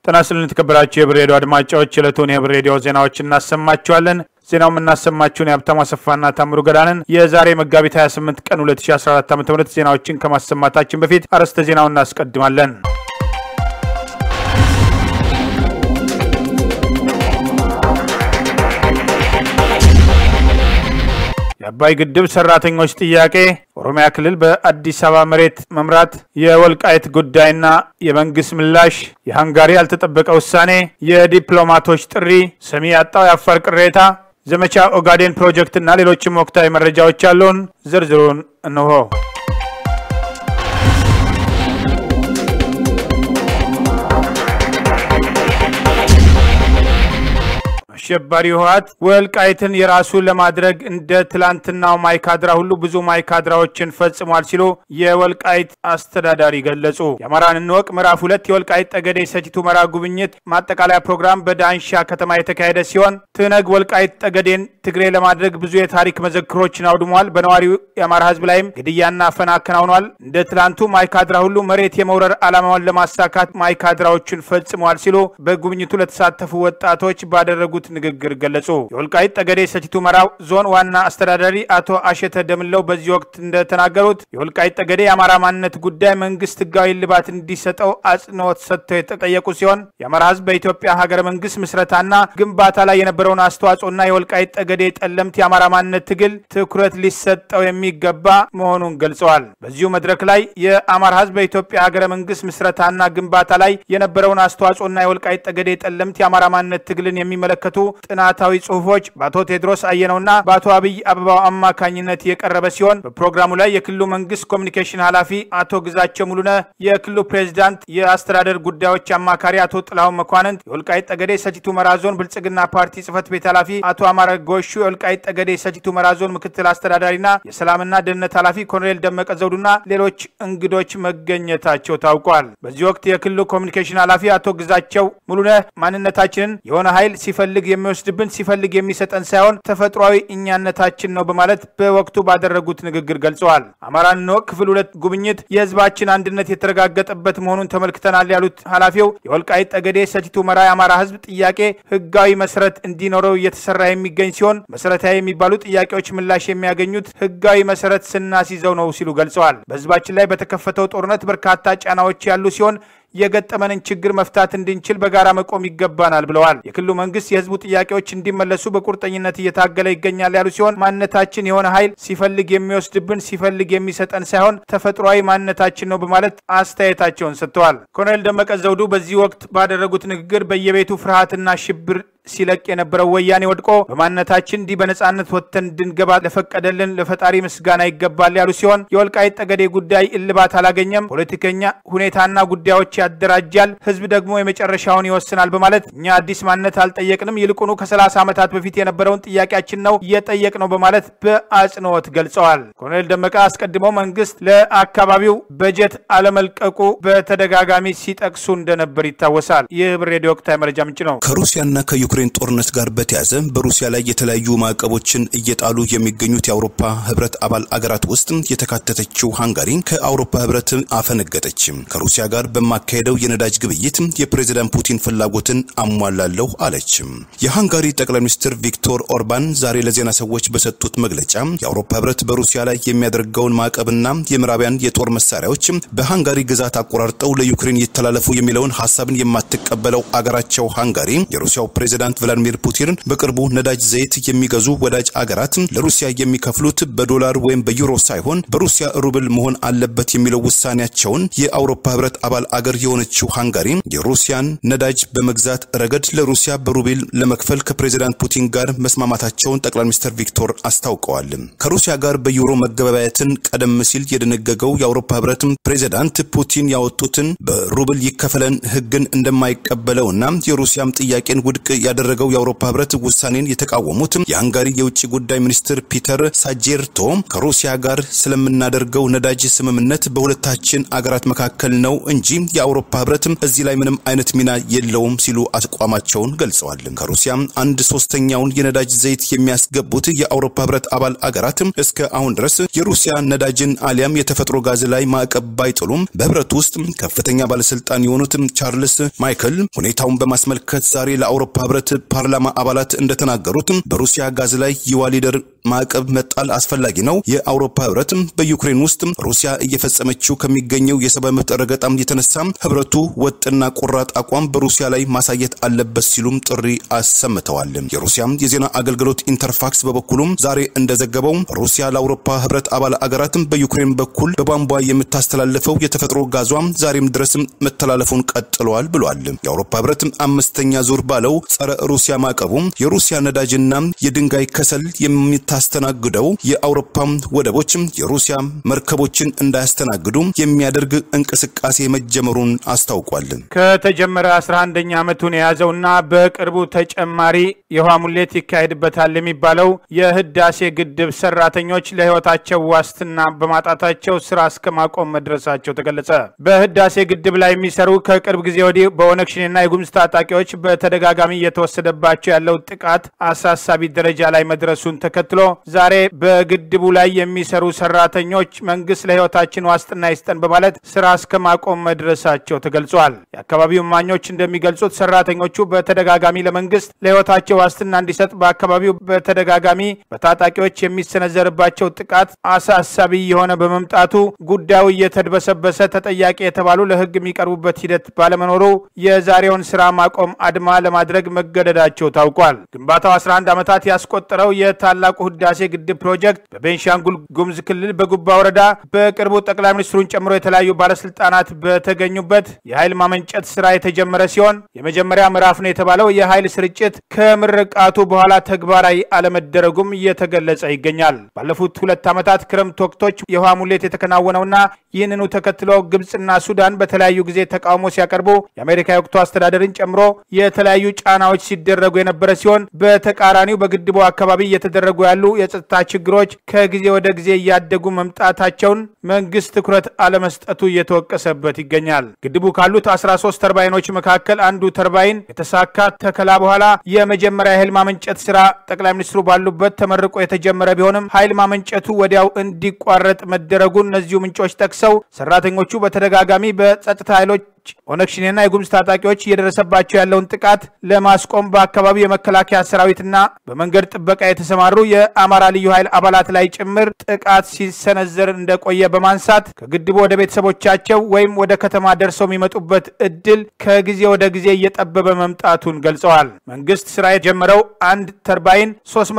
ጤና ይስጥልን የተከበራችሁ የህብር ሬዲዮ አድማጮች፣ የዕለቱን የህብር ሬዲዮ ዜናዎች እናሰማችኋለን። ዜናው የምናሰማችሁን የሀብታሙ አሰፋና ታምሩ ገዳንን የዛሬ መጋቢት 28 ቀን 2014 ዓ ም ዜናዎችን ከማሰማታችን በፊት አርዕስተ ዜናውን እናስቀድማለን። የአባይ ግድብ ሰራተኞች ጥያቄ፣ ኦሮሚያ ክልል በአዲስ አበባ መሬት መምራት፣ የወልቃይት ጉዳይና የመንግስት ምላሽ፣ የሃንጋሪ ያልተጠበቀ ውሳኔ፣ የዲፕሎማቶች ጥሪ፣ ሰሚ ያጣው የአፋር ቅሬታ፣ ዘመቻ ኦጋዴን ፕሮጀክትና ሌሎችም ወቅታዊ መረጃዎች አሉን። ዝርዝሩን እንሆ። አሸባሪ ህወሓት ወልቃይትን የራሱ ለማድረግ እንደ ትላንትናው ማይካድራ ሁሉ ብዙ ማይካድራዎችን ፈጽሟል ሲሉ የወልቃይት አስተዳዳሪ ገለጹ። የአማራን እንወቅ ምዕራፍ ሁለት የወልቃይት ጠገዴ ሰቲት ሁመራ ጉብኝት ማጠቃለያ ፕሮግራም በዳንሻ ከተማ የተካሄደ ሲሆን ትነግ ወልቃይት ጠገዴን ትግሬ ለማድረግ ብዙ የታሪክ መዘክሮችን አውድሟል። በነዋሪው የአማራ ህዝብ ላይም ግድያና አፈና አከናውኗል። እንደ ትላንቱ ማይካድራ ሁሉ መሬት የመውረር ዓላማውን ለማሳካት ማይካድራዎችን ፈጽሟል ሲሉ በጉብኝቱ ለተሳተፉ ወጣቶች ባደረጉት ንግግር ገለጹ። የወልቃይት ጠገዴ ሰቲት ሁመራ ዞን ዋና አስተዳዳሪ አቶ አሸተ ደምለው በዚህ ወቅት እንደተናገሩት የወልቃይት ጠገዴ የአማራ ማንነት ጉዳይ መንግስት ህጋዊ እልባት እንዲሰጠው አጽንኦት ሰጥተው የተጠየቁ ሲሆን የአማራ ህዝብ በኢትዮጵያ ሀገረ መንግስት ምስረታና ግንባታ ላይ የነበረውን አስተዋጽኦና የወልቃይት ጠገዴ ጠለምት የአማራ ማንነት ትግል ትኩረት ሊሰጠው የሚገባ መሆኑን ገልጸዋል። በዚሁ መድረክ ላይ የአማራ ህዝብ በኢትዮጵያ ሀገረ መንግስት ምስረታና ግንባታ ላይ የነበረውን አስተዋጽኦና የወልቃይት ጠገዴ ጠለምት የአማራ ማንነት ትግልን የሚመለከቱ ጥናታዊ ጽሁፎች በአቶ ቴድሮስ አየነውና በአቶ አብይ አበባው አማካኝነት የቀረበ ሲሆን በፕሮግራሙ ላይ የክልሉ መንግስት ኮሚኒኬሽን ኃላፊ አቶ ግዛቸው ሙሉነ፣ የክልሉ ፕሬዚዳንት የአስተዳደር ጉዳዮች አማካሪ አቶ ጥላሁን መኳንንት፣ የወልቃይት ጠገዴ ሰቲት ሁመራ ዞን ብልጽግና ፓርቲ ጽህፈት ቤት ኃላፊ አቶ አማረ ጎሹ፣ የወልቃይት ጠገዴ ሰቲት ሁመራ ዞን ምክትል አስተዳዳሪና የሰላምና ደህንነት ኃላፊ ኮሎኔል ደመቀ ዘውዱና ሌሎች እንግዶች መገኘታቸው ታውቋል። በዚህ ወቅት የክልሉ ኮሚኒኬሽን ኃላፊ አቶ ግዛቸው ሙሉነ ማንነታችንን የሆነ ኃይል ሲፈልግ የሚወስድብን ሲፈልግ የሚሰጠን ሳይሆን ተፈጥሯዊ እኛነታችን ነው በማለት በወቅቱ ባደረጉት ንግግር ገልጸዋል። አማራን እንወቅ ክፍል ሁለት ጉብኝት የህዝባችን አንድነት የተረጋገጠበት መሆኑን ተመልክተናል ያሉት ኃላፊው የወልቃይት ጠገዴ ሰቲት ሁመራ የአማራ ህዝብ ጥያቄ ህጋዊ መሰረት እንዲኖረው እየተሰራ የሚገኝ ሲሆን መሰረታዊ የሚባሉ ጥያቄዎች ምላሽ የሚያገኙት ህጋዊ መሰረት ስናስይዘው ነው ሲሉ ገልጸዋል። በህዝባችን ላይ በተከፈተው ጦርነት በርካታ ጫናዎች ያሉ ሲሆን የገጠመንን ችግር መፍታት እንድንችል በጋራ መቆም ይገባናል ብለዋል። የክልሉ መንግስት የህዝቡ ጥያቄዎች እንዲመለሱ በቁርጠኝነት እየታገለ ይገኛል ያሉ ሲሆን ማንነታችን የሆነ ኃይል ሲፈልግ የሚወስድብን ሲፈልግ የሚሰጠን ሳይሆን ተፈጥሯዊ ማንነታችን ነው በማለት አስተያየታቸውን ሰጥተዋል። ኮሎኔል ደመቀ ዘውዱ በዚህ ወቅት ባደረጉት ንግግር በየቤቱ ፍርሃትና ሽብር ሲለቅ የነበረው ወያኔ ወድቆ በማንነታችን እንዲህ በነጻነት ወጥተን እንድንገባ ለፈቀደልን ለፈጣሪ ምስጋና ይገባል ያሉ ሲሆን የወልቃይት ጠገዴ ጉዳይ እልባት አላገኘም፣ ፖለቲከኛ ሁኔታና ጉዳዮች ያደራጃል፣ ህዝብ ደግሞ የመጨረሻውን ይወስናል በማለት እኛ አዲስ ማንነት አልጠየቅንም፣ ይልቁኑ ከ30 ዓመታት በፊት የነበረውን ጥያቄያችን ነው እየጠየቅ ነው በማለት በአጽንኦት ገልጸዋል። ኮሎኔል ደመቀ አስቀድመው መንግስት ለአካባቢው በጀት አለመልቀቁ በተደጋጋሚ ሲጠቅሱ እንደነበር ይታወሳል። ይህ ህብር ሬዲዮ ወቅታዊ መረጃ ምንጭ ነው። ከሩሲያና ከዩክሬን ጦርነት ጋር በተያያዘ በሩሲያ ላይ የተለያዩ ማዕቀቦችን እየጣሉ የሚገኙት የአውሮፓ ህብረት አባል አገራት ውስጥ የተካተተችው ሃንጋሪ ከአውሮፓ ህብረት አፈነገጠች። ከሩሲያ ጋር በማካሄደው የነዳጅ ግብይት የፕሬዝዳንት ፑቲን ፍላጎትን አሟላለሁ አለች። የሃንጋሪ ጠቅላይ ሚኒስትር ቪክቶር ኦርባን ዛሬ ለዜና ሰዎች በሰጡት መግለጫ የአውሮፓ ህብረት በሩሲያ ላይ የሚያደርገውን ማዕቀብና የምዕራቢያን የጦር መሳሪያዎች በሃንጋሪ ግዛት አቆራርጠው ለዩክሬን ይተላለፉ የሚለውን ሀሳብን የማትቀበለው አገራቸው ሃንጋሪ የሩሲያው ፕሬዝዳንት ቭላዲሚር ፑቲን በቅርቡ ነዳጅ ዘይት የሚገዙ ወዳጅ አገራት ለሩሲያ የሚከፍሉት በዶላር ወይም በዩሮ ሳይሆን በሩሲያ ሩብል መሆን አለበት የሚለው ውሳኔያቸውን የአውሮፓ ህብረት አባል አገር የሆነችው ሃንጋሪ የሩሲያን ነዳጅ በመግዛት ረገድ ለሩሲያ በሩብል ለመክፈል ከፕሬዝዳንት ፑቲን ጋር መስማማታቸውን ጠቅላይ ሚኒስትር ቪክቶር አስታውቀዋል። ከሩሲያ ጋር በዩሮ መገበያየትን ቀደም ሲል የደነገገው የአውሮፓ ህብረት ፕሬዝዳንት ፑቲን ያወጡትን በሩብል ይከፈለን ህግን እንደማይቀበለውና የሩሲያም ጥያቄን ውድቅ ያደረገው የአውሮፓ ህብረት ውሳኔን የተቃወሙት የሃንጋሪ የውጭ ጉዳይ ሚኒስትር ፒተር ሳጄርቶ ከሩሲያ ጋር ስለምናደርገው ነዳጅ ስምምነት በሁለታችን አገራት መካከል ነው እንጂ የአውሮፓ ህብረትም እዚህ ላይ ምንም አይነት ሚና የለውም ሲሉ አቋማቸውን ገልጸዋል። ከሩሲያ አንድ ሶስተኛውን የነዳጅ ዘይት የሚያስገቡት የአውሮፓ ህብረት አባል አገራትም እስከ አሁን ድረስ የሩሲያ ነዳጅን አሊያም የተፈጥሮ ጋዝ ላይ ማዕቀብ ባይጥሉም በህብረቱ ውስጥ ከፍተኛ ባለስልጣን የሆኑት ቻርልስ ማይክል ሁኔታውን በማስመልከት ዛሬ ለአውሮፓ ህብረት ፓርላማ አባላት እንደተናገሩት በሩሲያ ጋዝ ላይ የዋሊደር ማዕቀብ መጣል አስፈላጊ ነው። የአውሮፓ ህብረት በዩክሬን ውስጥ ሩሲያ እየፈጸመችው ከሚገኘው የሰብአዊ መብት ረገጣም የተነሳ ህብረቱ ወጥና ቆራጥ አቋም በሩሲያ ላይ ማሳየት አለበት ሲሉም ጥሪ አሰምተዋል። የሩሲያ የዜና አገልግሎት ኢንተርፋክስ በበኩሉም ዛሬ እንደዘገበው ሩሲያ ለአውሮፓ ህብረት አባል አገራትም በዩክሬን በኩል በቧንቧ የምታስተላልፈው የተፈጥሮ ጋዟ ዛሬም ድረስ መተላለፉን ቀጥለዋል ብሏል። የአውሮፓ ህብረት አምስተኛ ዙር ባለው ጸረ ሩሲያ ማዕቀቡ የሩሲያ ነዳጅና የድንጋይ ከሰል የምታስተናግደው የአውሮፓ ወደቦች የሩሲያ መርከቦችን እንዳያስተናግዱ የሚያደርግ እንቅስቃሴ መጀመሩን አስታውቋል። ከተጀመረ 11ኛ ዓመቱን የያዘውና በቅርቡ ተጨማሪ የውሃ ሙሌት ይካሄድበታል የሚባለው የህዳሴ ግድብ ሰራተኞች ለህይወታቸው ዋስትና በማጣታቸው ስራ እስከ ማቆም መድረሳቸው ተገለጸ። በህዳሴ ግድብ ላይ የሚሰሩ ከቅርብ ጊዜ ወዲህ በኦነግ ሸኔና የጉምዝ ታጣቂዎች በተደጋጋሚ እየተወሰደባቸው ያለው ጥቃት አሳሳቢ ደረጃ ላይ መድረሱን ተከትሎ ዛሬ በግድቡ ላይ የሚሰሩ ሰራተኞች መንግስት ለህይወታችን ዋስትና ይስጠን በማለት ስራ እስከ ማቆም መድረሳቸው ተገልጿል። የአካባቢው እማኞች እንደሚገልጹት ሰራተኞቹ በተደጋጋሚ ለመንግስት ለህይወታቸው ዋስትና እንዲሰጥ በአካባቢው በተደጋጋሚ በታጣቂዎች የሚሰነዘርባቸው ጥቃት አሳሳቢ የሆነ በመምጣቱ ጉዳዩ እየተድበሰበሰ ተጠያቂ የተባሉ ለህግ የሚቀርቡበት ሂደት ባለመኖሩ የዛሬውን ስራ ማቆም አድማ ለማድረግ መገደዳቸው ታውቋል። ግንባታው 11 ዓመታት ያስቆጠረው የታላቁ ህዳሴ ግድብ ፕሮጀክት በቤንሻንጉል ጉሙዝ ክልል በጉባ ወረዳ በቅርቡ ጠቅላይ ሚኒስትሩን ጨምሮ የተለያዩ ባለስልጣናት በተገኙበት የኃይል ማመንጨት ስራ የተጀመረ ሲሆን የመጀመሪያ ምዕራፍ ነው የተባለው የኃይል ስርጭት ከምርቃቱ በኋላ ተግባራዊ አለመደረጉም እየተገለጸ ይገኛል። ባለፉት ሁለት ዓመታት ክረምት ወቅቶች የውሃ ሙሌት የተከናወነውና ይህንኑ ተከትሎ ግብፅና ሱዳን በተለያዩ ጊዜ ተቃውሞ ሲያቀርቡ የአሜሪካ የወቅቱ አስተዳደርን ጨምሮ የተለያዩ ጫናዎች ሲደረጉ የነበረ ሲሆን በተቃራኒው በግድቡ አካባቢ እየተደረጉ ያሉ የጸጥታ ችግሮች ከጊዜ ወደ ጊዜ እያደጉ መምጣታቸውን መንግስት ትኩረት አለመስጠቱ እየተወቀሰበት ይገኛል። ግድቡ ካሉት 13 ተርባይኖች መካከል አንዱ ተርባይን የተሳካ ተከላ በኋላ የመጀመሪያ የኃይል ማመንጨት ስራ ጠቅላይ ሚኒስትሩ ባሉበት ተመርቆ የተጀመረ ቢሆንም ኃይል ማመንጨቱ ወዲያው እንዲቋረጥ መደረጉን እነዚሁ ምንጮች ጠቅሰው ሰራተኞቹ በተደጋጋሚ በጸጥታ ኃይሎች ኦነግ ሸኔና የጉምዝ ታጣቂዎች እየደረሰባቸው ያለውን ጥቃት ለማስቆም በአካባቢው የመከላከያ ሰራዊትና በመንገድ ጥበቃ የተሰማሩ የአማራ ልዩ ኃይል አባላት ላይ ጭምር ጥቃት ሲሰነዘር እንደቆየ በማንሳት ከግድቡ ወደ ቤተሰቦቻቸው ወይም ወደ ከተማ ደርሰው የሚመጡበት እድል ከጊዜ ወደ ጊዜ እየጠበበ መምጣቱን ገልጸዋል። መንግስት ስራ የጀመረው አንድ ተርባይን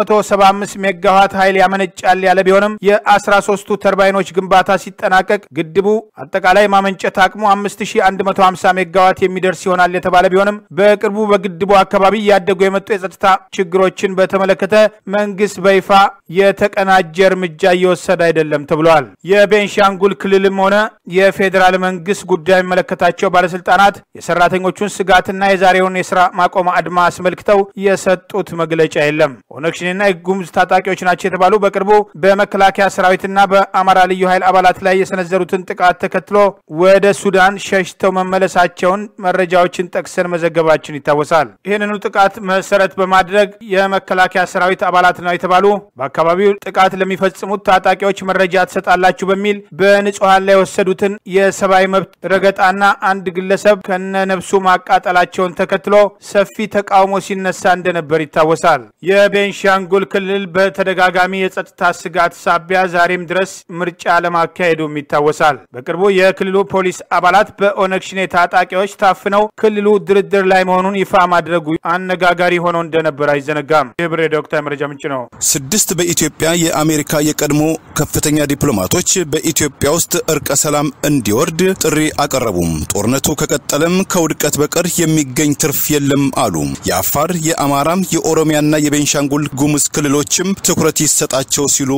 375 ሜጋዋት ኃይል ያመነጫል ያለ ቢሆንም የ13ቱ ተርባይኖች ግንባታ ሲጠናቀቅ ግድቡ አጠቃላይ ማመንጨት አቅሙ 5150 ሜጋዋት የሚደርስ ይሆናል የተባለ ቢሆንም በቅርቡ በግድቡ አካባቢ እያደጉ የመጡ የጸጥታ ችግሮችን በተመለከተ መንግስት በይፋ የተቀናጀ እርምጃ እየወሰደ አይደለም ተብሏል። የቤንሻንጉል ክልልም ሆነ የፌዴራል መንግስት ጉዳይ የሚመለከታቸው ባለስልጣናት የሰራተኞቹን ስጋትና የዛሬውን የስራ ማቆም አድማ አስመልክተው የሰጡት መግለጫ የለም። ኦነግ ሸኔና የጉሙዝ ታጣቂዎች ናቸው የተባሉ በቅርቡ በመከላከያ ሰራዊትና በአማራ ልዩ ኃይል አባላት ላይ የሰነዘሩትን ጥቃት ተከትሎ ወደ ሱዳን ሸሽተው መመለሳቸውን መረጃዎችን ጠቅሰን መዘገባችን ይታወሳል። ይህንኑ ጥቃት መሰረት በማድረግ የመከላከያ ሰራዊት አባላት ነው የተባሉ በአካባቢው ጥቃት ለሚፈጽሙት ታጣቂዎች መረጃ ትሰጣላችሁ በሚል በንጹሐን ላይ የወሰዱትን የሰብአዊ መብት ረገጣና አንድ ግለሰብ ከነነብሱ ማቃጠላቸውን ተከትሎ ሰፊ ተቃውሞ ሲነሳ እንደነበር ይታወሳል። የቤንሻንጉል ክልል በተደጋጋሚ የጸጥታ ስጋት ሳቢያ ዛሬም ድረስ ምርጫ ለማካሄዱም ይታወሳል። በቅርቡ የክልሉ ፖሊስ አባላት በኦነግ ሸኔ ታጣቂዎች ታፍነው ክልሉ ድርድር ላይ መሆኑን ይፋ ማድረጉ አነጋጋሪ ሆኖ እንደነበር አይዘነጋም። ይህ ብሬ ዶክተር መረጃ ምንጭ ነው። ስድስት በኢትዮጵያ የአሜሪካ የቀድሞ ከፍተኛ ዲፕሎማቶች በኢትዮጵያ ውስጥ እርቀ ሰላም እንዲወርድ ጥሪ አቀረቡም። ጦርነቱ ከቀጠለም ከውድቀት በቀር የሚገኝ ትርፍ የለም አሉ። የአፋር፣ የአማራም፣ የኦሮሚያና የቤንሻንጉል ጉሙዝ ክልሎችም ትኩረት ይሰጣቸው ሲሉ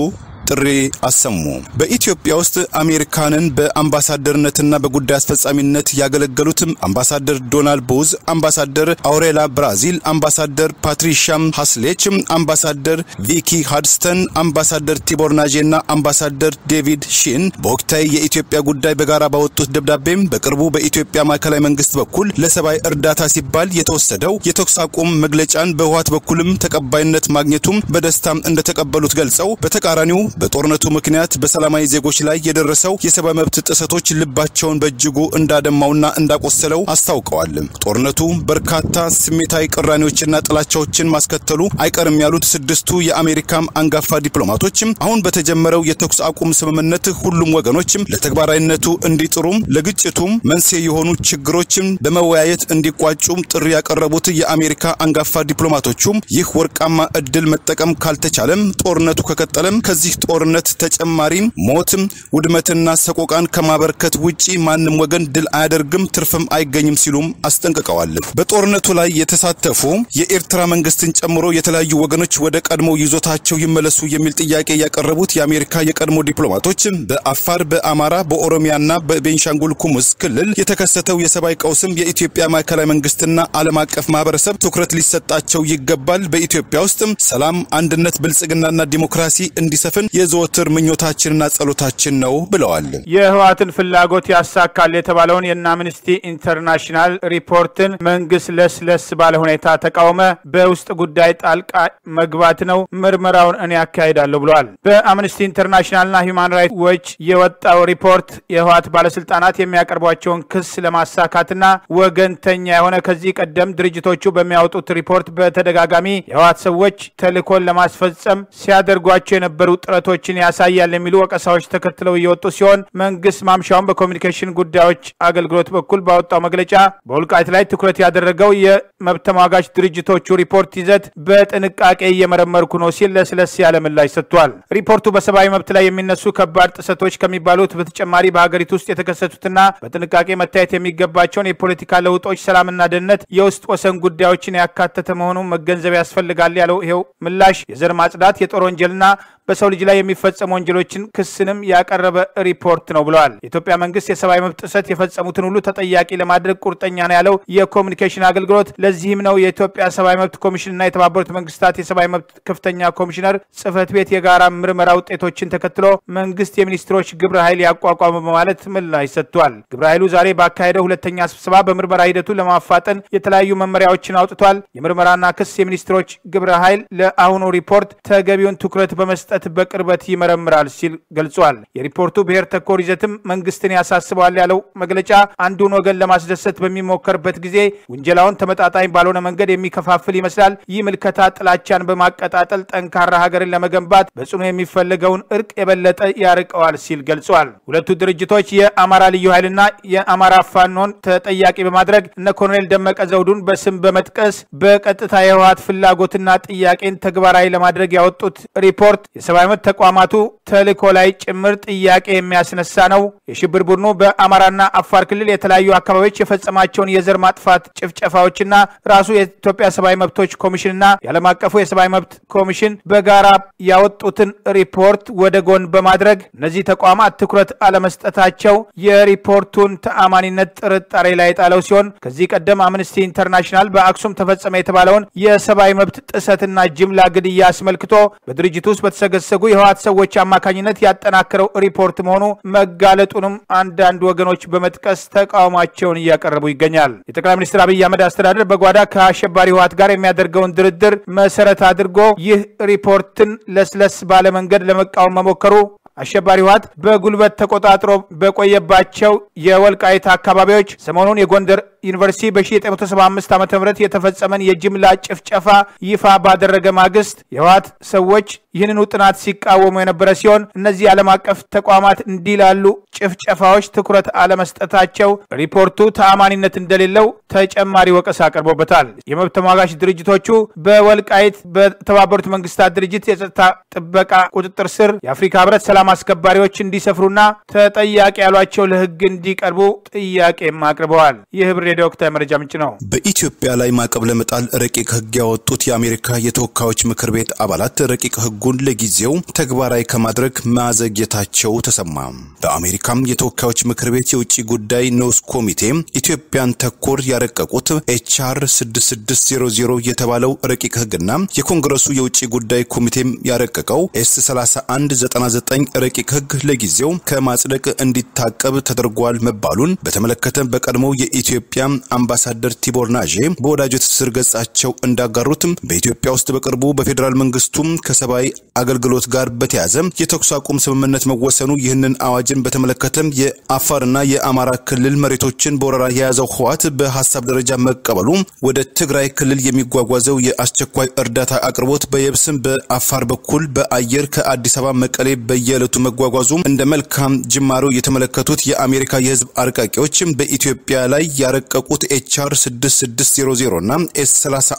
ጥሪ አሰሙ። በኢትዮጵያ ውስጥ አሜሪካንን በአምባሳደርነትና በጉዳይ አስፈጻሚነት ያገለገሉትም አምባሳደር ዶናልድ ቦዝ፣ አምባሳደር አውሬላ ብራዚል፣ አምባሳደር ፓትሪሻም ሀስሌች፣ አምባሳደር ቪኪ ሃድስተን፣ አምባሳደር ቲቦር ናጄና አምባሳደር ዴቪድ ሺን በወቅታዊ የኢትዮጵያ ጉዳይ በጋራ ባወጡት ደብዳቤም በቅርቡ በኢትዮጵያ ማዕከላዊ መንግስት በኩል ለሰብአዊ እርዳታ ሲባል የተወሰደው የተኩስ አቁም መግለጫን በህወሓት በኩልም ተቀባይነት ማግኘቱም በደስታም እንደተቀበሉት ገልጸው በተቃራኒው በጦርነቱ ምክንያት በሰላማዊ ዜጎች ላይ የደረሰው የሰብአዊ መብት ጥሰቶች ልባቸውን በእጅጉ እንዳደማውና እንዳቆሰለው አስታውቀዋል። ጦርነቱ በርካታ ስሜታዊ ቅራኔዎችና ጥላቻዎችን ማስከተሉ አይቀርም ያሉት ስድስቱ የአሜሪካም አንጋፋ ዲፕሎማቶችም አሁን በተጀመረው የተኩስ አቁም ስምምነት ሁሉም ወገኖችም ለተግባራዊነቱ እንዲጥሩም ለግጭቱም መንስኤ የሆኑ ችግሮችም በመወያየት እንዲቋጩም ጥሪ ያቀረቡት የአሜሪካ አንጋፋ ዲፕሎማቶቹም ይህ ወርቃማ እድል መጠቀም ካልተቻለም ጦርነቱ ከቀጠለም ከዚህ ጦርነት ተጨማሪም ሞትም ውድመትና ሰቆቃን ከማበርከት ውጪ ማንም ወገን ድል አያደርግም፣ ትርፍም አይገኝም ሲሉም አስጠንቅቀዋል። በጦርነቱ ላይ የተሳተፉ የኤርትራ መንግስትን ጨምሮ የተለያዩ ወገኖች ወደ ቀድሞ ይዞታቸው ይመለሱ የሚል ጥያቄ ያቀረቡት የአሜሪካ የቀድሞ ዲፕሎማቶች በአፋር፣ በአማራ፣ በኦሮሚያና በቤንሻንጉል ኩሙዝ ክልል የተከሰተው የሰብአዊ ቀውስም የኢትዮጵያ ማዕከላዊ መንግስትና ዓለም አቀፍ ማህበረሰብ ትኩረት ሊሰጣቸው ይገባል። በኢትዮጵያ ውስጥ ሰላም፣ አንድነት፣ ብልጽግናና ዲሞክራሲ እንዲሰፍን የዘወትር ምኞታችንና ጸሎታችን ነው ብለዋል። የህወሓትን ፍላጎት ያሳካል የተባለውን የእነ አምነስቲ ኢንተርናሽናል ሪፖርትን መንግስት ለስለስ ባለ ሁኔታ ተቃወመ። በውስጥ ጉዳይ ጣልቃ መግባት ነው፣ ምርመራውን እኔ ያካሂዳለሁ ብለዋል። በአምነስቲ ኢንተርናሽናልና ሂውማን ራይትስ ዎች የወጣው ሪፖርት የህወሓት ባለስልጣናት የሚያቀርቧቸውን ክስ ለማሳካትና ወገንተኛ የሆነ ከዚህ ቀደም ድርጅቶቹ በሚያወጡት ሪፖርት በተደጋጋሚ የህወሓት ሰዎች ተልእኮን ለማስፈጸም ሲያደርጓቸው የነበሩ ጥረቶችን ያሳያል የሚሉ ወቀሳዎች ተከትለው እየወጡ ሲሆን መንግስት ማምሻውን በኮሚኒኬሽን ጉዳዮች አገልግሎት በኩል ባወጣው መግለጫ በወልቃይት ላይ ትኩረት ያደረገው የመብት ተሟጋች ድርጅቶቹ ሪፖርት ይዘት በጥንቃቄ እየመረመርኩ ነው ሲል ለስለስ ያለ ምላሽ ሰጥቷል። ሪፖርቱ በሰብአዊ መብት ላይ የሚነሱ ከባድ ጥሰቶች ከሚባሉት በተጨማሪ በሀገሪቱ ውስጥ የተከሰቱትና በጥንቃቄ መታየት የሚገባቸውን የፖለቲካ ለውጦች፣ ሰላምና ደህንነት፣ የውስጥ ወሰን ጉዳዮችን ያካተተ መሆኑን መገንዘብ ያስፈልጋል ያለው ይኸው ምላሽ የዘር ማጽዳት፣ የጦር ወንጀልና በሰው ልጅ ላይ የሚፈጸሙ ወንጀሎችን ክስንም ያቀረበ ሪፖርት ነው ብለዋል። የኢትዮጵያ መንግስት የሰብአዊ መብት ጥሰት የፈጸሙትን ሁሉ ተጠያቂ ለማድረግ ቁርጠኛ ነው ያለው የኮሚኒኬሽን አገልግሎት ለዚህም ነው የኢትዮጵያ ሰብአዊ መብት ኮሚሽንና የተባበሩት መንግስታት የሰብአዊ መብት ከፍተኛ ኮሚሽነር ጽህፈት ቤት የጋራ ምርመራ ውጤቶችን ተከትሎ መንግስት የሚኒስትሮች ግብረ ኃይል ያቋቋመ በማለት ምላሽ ሰጥቷል። ግብረ ኃይሉ ዛሬ ባካሄደው ሁለተኛ ስብሰባ በምርመራ ሂደቱ ለማፋጠን የተለያዩ መመሪያዎችን አውጥቷል። የምርመራና ክስ የሚኒስትሮች ግብረ ኃይል ለአሁኑ ሪፖርት ተገቢውን ትኩረት በመስጠት በቅርበት ይመረምራል ሲል ገልጿል። የሪፖርቱ ብሔር ተኮር ይዘትም መንግስትን ያሳስበዋል ያለው መግለጫ አንዱን ወገን ለማስደሰት በሚሞከርበት ጊዜ ውንጀላውን ተመጣጣኝ ባልሆነ መንገድ የሚከፋፍል ይመስላል። ይህ ምልከታ ጥላቻን በማቀጣጠል ጠንካራ ሀገርን ለመገንባት በጽኑ የሚፈለገውን እርቅ የበለጠ ያርቀዋል ሲል ገልጿል። ሁለቱ ድርጅቶች የአማራ ልዩ ኃይልና የአማራ ፋኖን ተጠያቂ በማድረግ እነ ኮሎኔል ደመቀ ዘውዱን በስም በመጥቀስ በቀጥታ የህወሓት ፍላጎትና ጥያቄን ተግባራዊ ለማድረግ ያወጡት ሪፖርት የሰብአዊ መብት ተቋማቱ ተልእኮ ላይ ጭምር ጥያቄ የሚያስነሳ ነው። የሽብር ቡድኑ በአማራና አፋር ክልል የተለያዩ አካባቢዎች የፈጸማቸውን የዘር ማጥፋት ጭፍጨፋዎችና ራሱ የኢትዮጵያ ሰብአዊ መብቶች ኮሚሽንና የዓለም አቀፉ የሰብአዊ መብት ኮሚሽን በጋራ ያወጡትን ሪፖርት ወደ ጎን በማድረግ እነዚህ ተቋማት ትኩረት አለመስጠታቸው የሪፖርቱን ተአማኒነት ጥርጣሬ ላይ ጣለው ሲሆን ከዚህ ቀደም አምነስቲ ኢንተርናሽናል በአክሱም ተፈጸመ የተባለውን የሰብአዊ መብት ጥሰትና ጅምላ ግድያ አስመልክቶ በድርጅቱ ውስጥ በተሰገሰጉ የህወሓት ሰዎች አማካኝነት ያጠናከረው ሪፖርት መሆኑ መጋለጡንም አንዳንድ ወገኖች በመጥቀስ ተቃውሟቸውን እያቀረቡ ይገኛል። የጠቅላይ ሚኒስትር አብይ አህመድ አስተዳደር በጓዳ ከአሸባሪ ህወሓት ጋር የሚያደርገውን ድርድር መሰረት አድርጎ ይህ ሪፖርትን ለስለስ ባለ መንገድ ለመቃወም መሞከሩ አሸባሪ ህወሓት በጉልበት ተቆጣጥሮ በቆየባቸው የወልቃይት አካባቢዎች ሰሞኑን የጎንደር ዩኒቨርሲቲ በ1975 ዓ ም የተፈጸመን የጅምላ ጭፍጨፋ ይፋ ባደረገ ማግስት የህወሓት ሰዎች ይህንኑ ጥናት ሲቃወሙ የነበረ ሲሆን እነዚህ ዓለም አቀፍ ተቋማት እንዲህ ላሉ ጭፍጨፋዎች ትኩረት አለመስጠታቸው ሪፖርቱ ተአማኒነት እንደሌለው ተጨማሪ ወቀሳ አቅርቦበታል። የመብት ተሟጋች ድርጅቶቹ በወልቃይት በተባበሩት መንግስታት ድርጅት የጸጥታ ጥበቃ ቁጥጥር ስር የአፍሪካ ህብረት ሰላም ሰላም አስከባሪዎች እንዲሰፍሩና ተጠያቂ ያሏቸው ለህግ እንዲቀርቡ ጥያቄም አቅርበዋል። ይህ ህብር ሬዲዮ ወቅታዊ መረጃ ምንጭ ነው። በኢትዮጵያ ላይ ማዕቀብ ለመጣል ረቂቅ ህግ ያወጡት የአሜሪካ የተወካዮች ምክር ቤት አባላት ረቂቅ ህጉን ለጊዜው ተግባራዊ ከማድረግ ማዘግየታቸው ተሰማ። በአሜሪካም የተወካዮች ምክር ቤት የውጭ ጉዳይ ንዑስ ኮሚቴ ኢትዮጵያን ተኮር ያረቀቁት ኤችአር 6600 የተባለው ረቂቅ ህግና የኮንግረሱ የውጭ ጉዳይ ኮሚቴም ያረቀቀው ኤስ 3199 ረቂቅ ህግ ለጊዜው ከማጽደቅ እንዲታቀብ ተደርጓል መባሉን በተመለከተ በቀድሞው የኢትዮጵያ አምባሳደር ቲቦር ናዤ በወዳጅ ትስስር ገጻቸው እንዳጋሩት በኢትዮጵያ ውስጥ በቅርቡ በፌዴራል መንግስቱም ከሰብአዊ አገልግሎት ጋር በተያያዘ የተኩስ አቁም ስምምነት መወሰኑ ይህንን አዋጅን በተመለከተ የአፋርና የአማራ ክልል መሬቶችን በወረራ የያዘው ህወሓት በሀሳብ ደረጃ መቀበሉ ወደ ትግራይ ክልል የሚጓጓዘው የአስቸኳይ እርዳታ አቅርቦት በየብስም በአፋር በኩል በአየር ከአዲስ አበባ መቀሌ በየዕለቱ መጓጓዙ እንደ መልካም ጅማሮ የተመለከቱት የአሜሪካ የህዝብ አርቃቂዎች በኢትዮጵያ ላይ ያረቀቁት ኤችአር 6600 እና ኤስ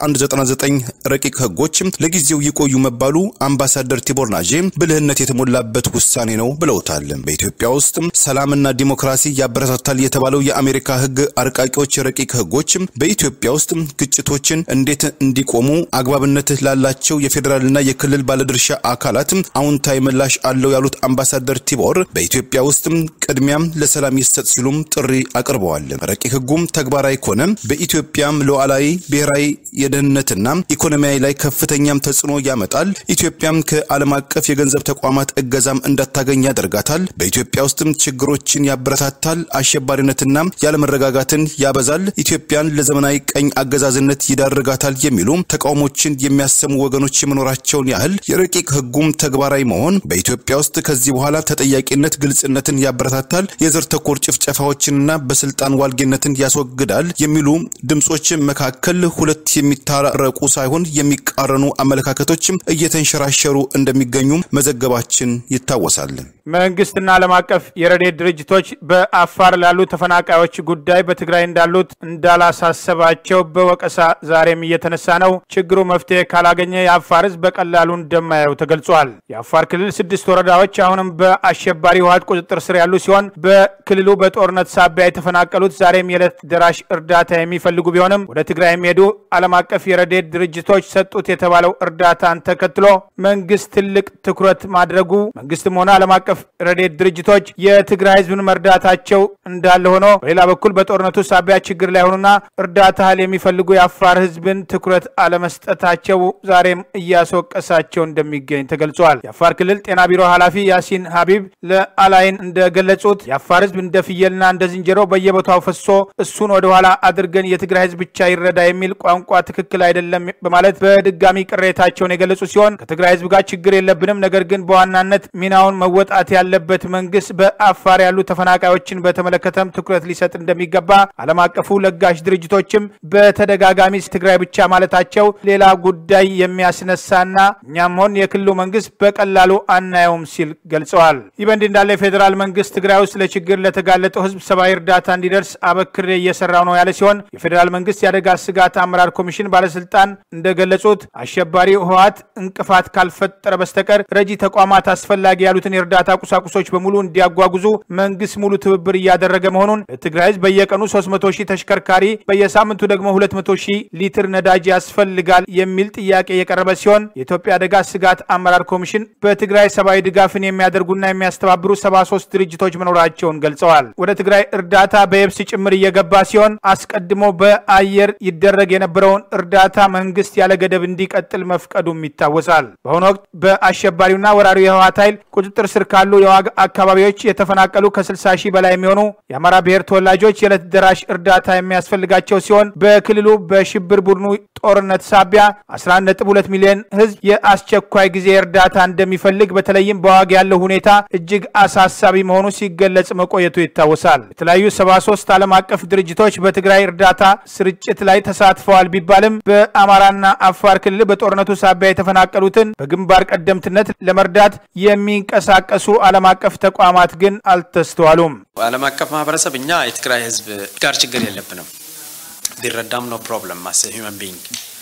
3199 ረቂቅ ህጎች ለጊዜው ይቆዩ መባሉ አምባሳደር ቲቦር ናዤ ብልህነት የተሞላበት ውሳኔ ነው ብለውታል። በኢትዮጵያ ውስጥ ሰላምና ዲሞክራሲ ያበረታታል የተባለው የአሜሪካ ህግ አርቃቂዎች ረቂቅ ህጎች በኢትዮጵያ ውስጥ ግጭቶችን እንዴት እንዲቆሙ አግባብነት ላላቸው የፌዴራልና የክልል ባለድርሻ አካላት አዎንታዊ ምላሽ አለው ያሉት አምባሳደር ቲቦር በኢትዮጵያ ውስጥ ቅድሚያም ለሰላም ይሰጥ ሲሉም ጥሪ አቅርበዋል። ረቂቅ ህጉም ተግባራዊ ከሆነ በኢትዮጵያም ሉዓላዊ ብሔራዊ የደህንነትና ኢኮኖሚያዊ ላይ ከፍተኛም ተጽዕኖ ያመጣል። ኢትዮጵያም ከዓለም አቀፍ የገንዘብ ተቋማት እገዛም እንዳታገኝ ያደርጋታል። በኢትዮጵያ ውስጥም ችግሮችን ያበረታታል። አሸባሪነትና ያለመረጋጋትን ያበዛል። ኢትዮጵያን ለዘመናዊ ቀኝ አገዛዝነት ይዳርጋታል የሚሉ ተቃውሞችን የሚያሰሙ ወገኖች የመኖራቸውን ያህል የረቂቅ ህጉም ተግባራዊ መሆን በኢትዮጵያ ውስጥ ከዚህ በኋላ ተጠያቂነት፣ ግልጽነትን ያበረታታል፣ የዘር ተኮር ጭፍጨፋዎችንና በስልጣን ዋልጌነትን ያስወግዳል የሚሉ ድምጾች መካከል ሁለት የሚታረቁ ሳይሆን የሚቃረኑ አመለካከቶችም እየተንሸራሸሩ እንደሚገኙ መዘገባችን ይታወሳል። መንግስትና ዓለም አቀፍ የረድኤት ድርጅቶች በአፋር ላሉ ተፈናቃዮች ጉዳይ በትግራይ እንዳሉት እንዳላሳሰባቸው በወቀሳ ዛሬም እየተነሳ ነው። ችግሩ መፍትሄ ካላገኘ የአፋር ህዝብ በቀላሉ እንደማየው ተገልጿል። የአፋር ክልል ስድስት ወረዳዎች አሁንም በአሸባሪ ህወሓት ቁጥጥር ስር ያሉ ሲሆን በክልሉ በጦርነት ሳቢያ የተፈናቀሉት ዛሬም የዕለት ደራሽ እርዳታ የሚፈልጉ ቢሆንም ወደ ትግራይ የሚሄዱ ዓለም አቀፍ የረድኤት ድርጅቶች ሰጡት የተባለው እርዳታን ተከትሎ መንግስት ትልቅ ትኩረት ማድረጉ መንግስትም ሆነ ዓለም አቀፍ ረድኤት ድርጅቶች የትግራይ ህዝብን መርዳታቸው እንዳለ ሆኖ በሌላ በኩል በጦርነቱ ሳቢያ ችግር ላይ ሆኑና እርዳታ እህል የሚፈልጉ የአፋር ህዝብን ትኩረት አለመስጠታቸው ዛሬም እያስወቀሳቸው እንደሚገኝ ተገልጿል። የአፋር ክልል ጤና ቢሮ ኃላፊ ያሲን ሀቢብ ለአላይን እንደገለጹት የአፋር ህዝብ እንደ ፍየልና እንደ ዝንጀሮ በየቦታው ፈሶ እሱን ወደኋላ አድርገን የትግራይ ህዝብ ብቻ ይረዳ የሚል ቋንቋ ትክክል አይደለም በማለት በድጋሚ ቅሬታቸውን የገለጹ ሲሆን ከትግራይ ህዝብ ጋር ችግር የለብንም፣ ነገር ግን በዋናነት ሚናውን መወጣት ያለበት መንግስት በአፋር ያሉ ተፈናቃዮችን በተመለከተም ትኩረት ሊሰጥ እንደሚገባ ዓለም አቀፉ ለጋሽ ድርጅቶችም በተደጋጋሚ ትግራይ ብቻ ማለታቸው ሌላ ጉዳይ የሚያስነሳና እኛም ሆን የክልሉ መንግስት በቀላሉ አናየውም ሲል ገልጸዋል። ይህ በእንዲህ እንዳለ የፌዴራል መንግስት ትግራይ ውስጥ ለችግር ለተጋለጠው ህዝብ ሰብአዊ እርዳታ እንዲደርስ አበክሬ እየሰራው ነው ያለ ሲሆን የፌዴራል መንግስት የአደጋ ስጋት አመራር ኮሚሽን ባለስልጣን እንደገለጹት አሸባሪ ህወሓት እንቅፋት ካልፈጠረ በስተቀር ረጂ ተቋማት አስፈላጊ ያሉትን የእርዳታ ቁሳቁሶች በሙሉ እንዲያጓጉዙ መንግስት ሙሉ ትብብር እያደረገ መሆኑን ለትግራይ ህዝብ በየቀኑ 300 ሺህ ተሽከርካሪ በየሳምንቱ ደግሞ 200 ሺህ ሊትር ነዳጅ ያስፈልጋል የሚል ጥያቄ የቀረበ ሲሆን የኢትዮጵያ አደጋ ስጋት አመራር ኮሚሽን በትግራይ ሰብአዊ ድጋፍን የሚያደርጉና የሚያስተባብሩ 73 ድርጅቶች መኖራቸውን ገልጸዋል። ወደ ትግራይ እርዳታ በየብስ ጭምር እየገባ ሲሆን አስቀድሞ በአየር ይደረግ የነበረውን እርዳታ መንግስት ያለ ገደብ እንዲቀጥል መፍቀዱም ይታወሳል። በአሁኑ ወቅት በአሸባሪውና ወራሪው የህወሓት ኃይል ቁጥጥር ስር ካሉ የዋግ አካባቢዎች የተፈናቀሉ ከ60 ሺህ በላይ የሚሆኑ የአማራ ብሔር ተወላጆች የዕለት ደራሽ እርዳታ የሚያስፈልጋቸው ሲሆን በክልሉ በሽብር ቡድኑ ጦርነት ሳቢያ 11.2 ሚሊዮን ህዝብ የአስቸኳይ ጊዜ እርዳታ እንደሚፈልግ በተለይም በዋግ ያለው ሁኔታ እጅግ አሳሳቢ መሆኑ ሲገለጽ መቆየቱ ይታወሳል። የተለያዩ 73 ዓለም አቀፍ ድርጅቶች በትግራይ እርዳታ ስርጭት ላይ ተሳትፈዋል ቢባልም በአማራና አፋር ክልል በጦርነቱ ሳቢያ የተፈናቀሉትን በግንባር ቀደምትነት ለመርዳት የሚንቀሳቀሱ ዓለም አቀፍ ተቋማት ግን አልተስተዋሉም። ዓለም አቀፍ ማህበረሰብ እኛ የትግራይ ህዝብ ጋር ችግር የለብንም ቢረዳም ነው ፕሮብለም ማስ ሂውማን ቢንግ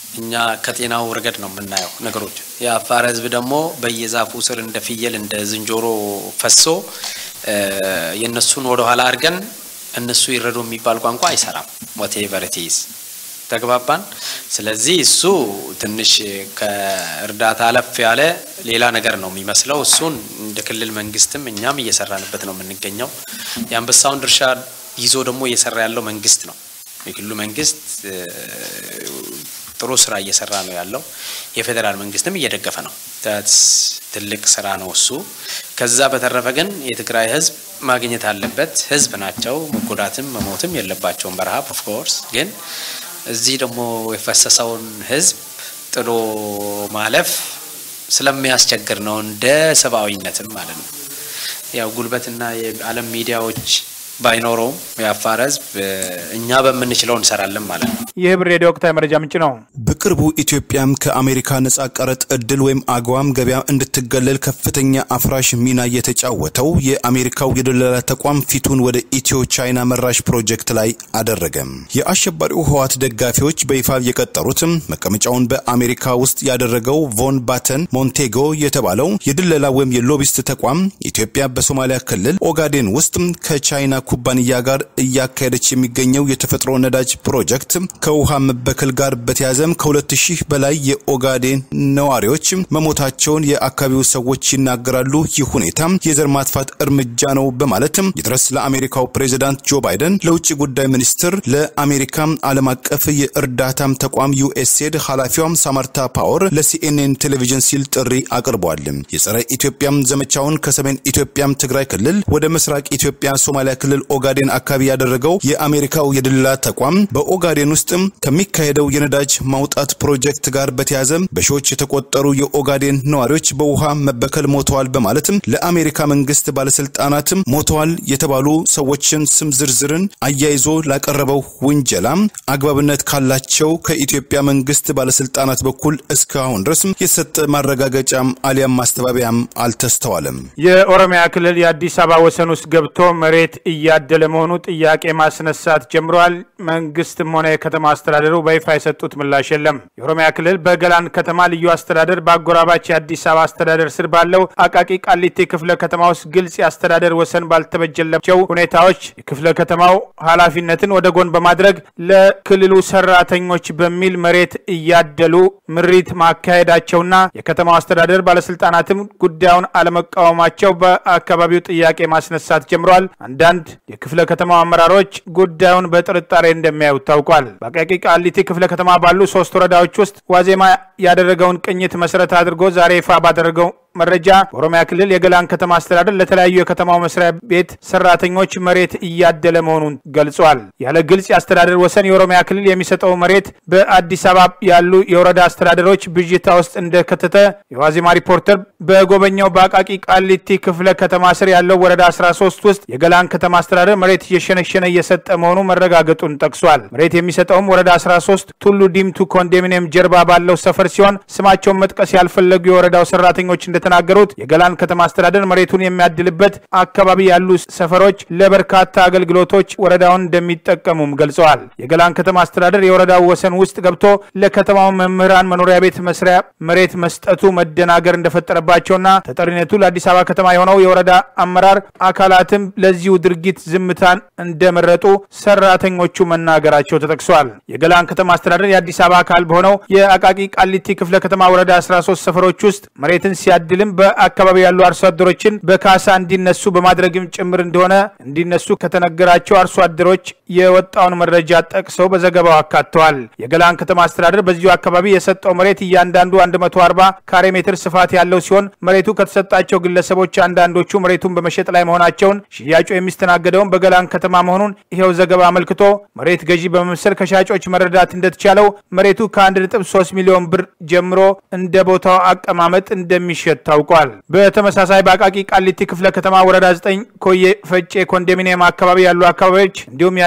እኛ ከጤናው ረገድ ነው የምናየው ነገሮች። የአፋር ህዝብ ደግሞ በየዛፉ ስር እንደ ፍየል እንደ ዝንጀሮ ፈሶ የእነሱን ወደኋላ አድርገን እነሱ ይረዱ የሚባል ቋንቋ አይሰራም። ወቴቨር ኢትዝ ተግባባን። ስለዚህ እሱ ትንሽ ከእርዳታ አለፍ ያለ ሌላ ነገር ነው የሚመስለው። እሱን እንደ ክልል መንግስትም እኛም እየሰራንበት ነው የምንገኘው። የአንበሳውን ድርሻ ይዞ ደግሞ እየሰራ ያለው መንግስት ነው። የክልሉ መንግስት ጥሩ ስራ እየሰራ ነው ያለው። የፌዴራል መንግስትም እየደገፈ ነው። ትልቅ ስራ ነው እሱ። ከዛ በተረፈ ግን የትግራይ ህዝብ ማግኘት አለበት። ህዝብ ናቸው። መጎዳትም መሞትም የለባቸውም በረሃብ ኦፍኮርስ። ግን እዚህ ደግሞ የፈሰሰውን ህዝብ ጥሎ ማለፍ ስለሚያስቸግር ነው እንደ ሰብአዊነትም ማለት ነው። ያው ጉልበትና የዓለም ሚዲያዎች ባይኖረውም የአፋር ህዝብ እኛ በምንችለው እንሰራለን ማለት ነው። ይህ ብር ሬዲዮ ወቅታዊ መረጃ ምንጭ ነው። በቅርቡ ኢትዮጵያም ከአሜሪካ ነጻ ቀረጥ እድል ወይም አግዋም ገበያ እንድትገለል ከፍተኛ አፍራሽ ሚና የተጫወተው የአሜሪካው የደላላ ተቋም ፊቱን ወደ ኢትዮ ቻይና መራሽ ፕሮጀክት ላይ አደረገ። የአሸባሪው ህወሓት ደጋፊዎች በይፋ የቀጠሩትም መቀመጫውን በአሜሪካ ውስጥ ያደረገው ቮን ባተን ሞንቴጎ የተባለው የድለላ ወይም የሎቢስት ተቋም ኢትዮጵያ በሶማሊያ ክልል ኦጋዴን ውስጥ ከቻይና ኩባንያ ጋር እያካሄደች የሚገኘው የተፈጥሮ ነዳጅ ፕሮጀክት ከውሃ መበከል ጋር በተያያዘም ከሁለት ሺህ በላይ የኦጋዴን ነዋሪዎች መሞታቸውን የአካባቢው ሰዎች ይናገራሉ። ይህ ሁኔታ የዘር ማጥፋት እርምጃ ነው በማለትም ይድረስ ለአሜሪካው ፕሬዚዳንት ጆ ባይደን፣ ለውጭ ጉዳይ ሚኒስትር፣ ለአሜሪካ ዓለም አቀፍ የእርዳታም ተቋም ዩኤስኤድ ኃላፊዋም ሳማርታ ፓወር ለሲኤንኤን ቴሌቪዥን ሲል ጥሪ አቅርበዋል። የጸረ ኢትዮጵያም ዘመቻውን ከሰሜን ኢትዮጵያም ትግራይ ክልል ወደ ምስራቅ ኢትዮጵያ ሶማሊያ ክልል ኦጋዴን አካባቢ ያደረገው የአሜሪካው የድለላ ተቋም በኦጋዴን ውስጥም ከሚካሄደው የነዳጅ ማውጣት ፕሮጀክት ጋር በተያያዘ በሺዎች የተቆጠሩ የኦጋዴን ነዋሪዎች በውሃ መበከል ሞተዋል በማለትም ለአሜሪካ መንግስት ባለስልጣናትም ሞተዋል የተባሉ ሰዎችን ስም ዝርዝርን አያይዞ ላቀረበው ውንጀላ አግባብነት ካላቸው ከኢትዮጵያ መንግስት ባለስልጣናት በኩል እስካሁን ድረስ የተሰጠ ማረጋገጫም አሊያም ማስተባበያም አልተስተዋለም። የኦሮሚያ ክልል የአዲስ አበባ ወሰን ውስጥ ገብቶ መሬት እያደለ መሆኑ ጥያቄ ማስነሳት ጀምረዋል። መንግስትም ሆነ የከተማ አስተዳደሩ በይፋ የሰጡት ምላሽ የለም። የኦሮሚያ ክልል በገላን ከተማ ልዩ አስተዳደር በአጎራባች የአዲስ አበባ አስተዳደር ስር ባለው አቃቂ ቃሊቴ ክፍለ ከተማ ውስጥ ግልጽ የአስተዳደር ወሰን ባልተበጀላቸው ሁኔታዎች የክፍለ ከተማው ኃላፊነትን ወደ ጎን በማድረግ ለክልሉ ሰራተኞች በሚል መሬት እያደሉ ምሪት ማካሄዳቸውና የከተማው አስተዳደር ባለስልጣናትም ጉዳዩን አለመቃወማቸው በአካባቢው ጥያቄ ማስነሳት ጀምረዋል። አንዳንድ የክፍለ ከተማው አመራሮች ጉዳዩን በጥርጣሬ እንደሚያዩት ታውቋል። በአቃቂ ቃሊቲ ክፍለ ከተማ ባሉ ሶስት ወረዳዎች ውስጥ ዋዜማ ያደረገውን ቅኝት መሰረት አድርጎ ዛሬ ይፋ ባደረገው መረጃ በኦሮሚያ ክልል የገላን ከተማ አስተዳደር ለተለያዩ የከተማው መስሪያ ቤት ሰራተኞች መሬት እያደለ መሆኑን ገልጿል። ያለ ግልጽ የአስተዳደር ወሰን የኦሮሚያ ክልል የሚሰጠው መሬት በአዲስ አበባ ያሉ የወረዳ አስተዳደሮች ብዥታ ውስጥ እንደከተተ የዋዜማ ሪፖርተር በጎበኛው በአቃቂ ቃሊቲ ክፍለ ከተማ ስር ያለው ወረዳ 13 ውስጥ የገላን ከተማ አስተዳደር መሬት እየሸነሸነ እየሰጠ መሆኑ መረጋገጡን ጠቅሷል። መሬት የሚሰጠውም ወረዳ 13 ቱሉ ዲምቱ ኮንዶሚኒየም ጀርባ ባለው ሰፈር ሲሆን ስማቸውን መጥቀስ ያልፈለጉ የወረዳው ሰራተኞች እንደተናገሩት የገላን ከተማ አስተዳደር መሬቱን የሚያድልበት አካባቢ ያሉ ሰፈሮች ለበርካታ አገልግሎቶች ወረዳውን እንደሚጠቀሙም ገልጸዋል። የገላን ከተማ አስተዳደር የወረዳው ወሰን ውስጥ ገብቶ ለከተማው መምህራን መኖሪያ ቤት መስሪያ መሬት መስጠቱ መደናገር እንደፈጠረባቸውና ተጠሪነቱ ለአዲስ አበባ ከተማ የሆነው የወረዳ አመራር አካላትም ለዚሁ ድርጊት ዝምታን እንደመረጡ ሰራተኞቹ መናገራቸው ተጠቅሷል። የገላን ከተማ አስተዳደር የአዲስ አበባ አካል በሆነው የአቃቂ ቃሊቲ ክፍለ ከተማ ወረዳ 13 ሰፈሮች ውስጥ መሬትን ሲያድልም በአካባቢው ያሉ አርሶ አደሮችን በካሳ እንዲነሱ በማድረግም ጭምር እንደሆነ እንዲነሱ ከተነገራቸው አርሶ አደሮች የወጣውን መረጃ ጠቅሰው በዘገባው አካተዋል። የገላን ከተማ አስተዳደር በዚሁ አካባቢ የሰጠው መሬት እያንዳንዱ 140 ካሬ ሜትር ስፋት ያለው ሲሆን መሬቱ ከተሰጣቸው ግለሰቦች አንዳንዶቹ መሬቱን በመሸጥ ላይ መሆናቸውን፣ ሽያጩ የሚስተናገደውን በገላን ከተማ መሆኑን ይኸው ዘገባ አመልክቶ መሬት ገዢ በመምሰል ከሻጮች መረዳት እንደተቻለው መሬቱ ከ1.3 ሚሊዮን ብር ጀምሮ እንደ ቦታው አቀማመጥ እንደሚሸጥ ታውቋል። በተመሳሳይ በአቃቂ ቃሊቲ ክፍለ ከተማ ወረዳ 9 ኮዬ ፈጬ ኮንዶሚኒየም አካባቢ ያሉ አካባቢዎች እንዲሁም የአዲስ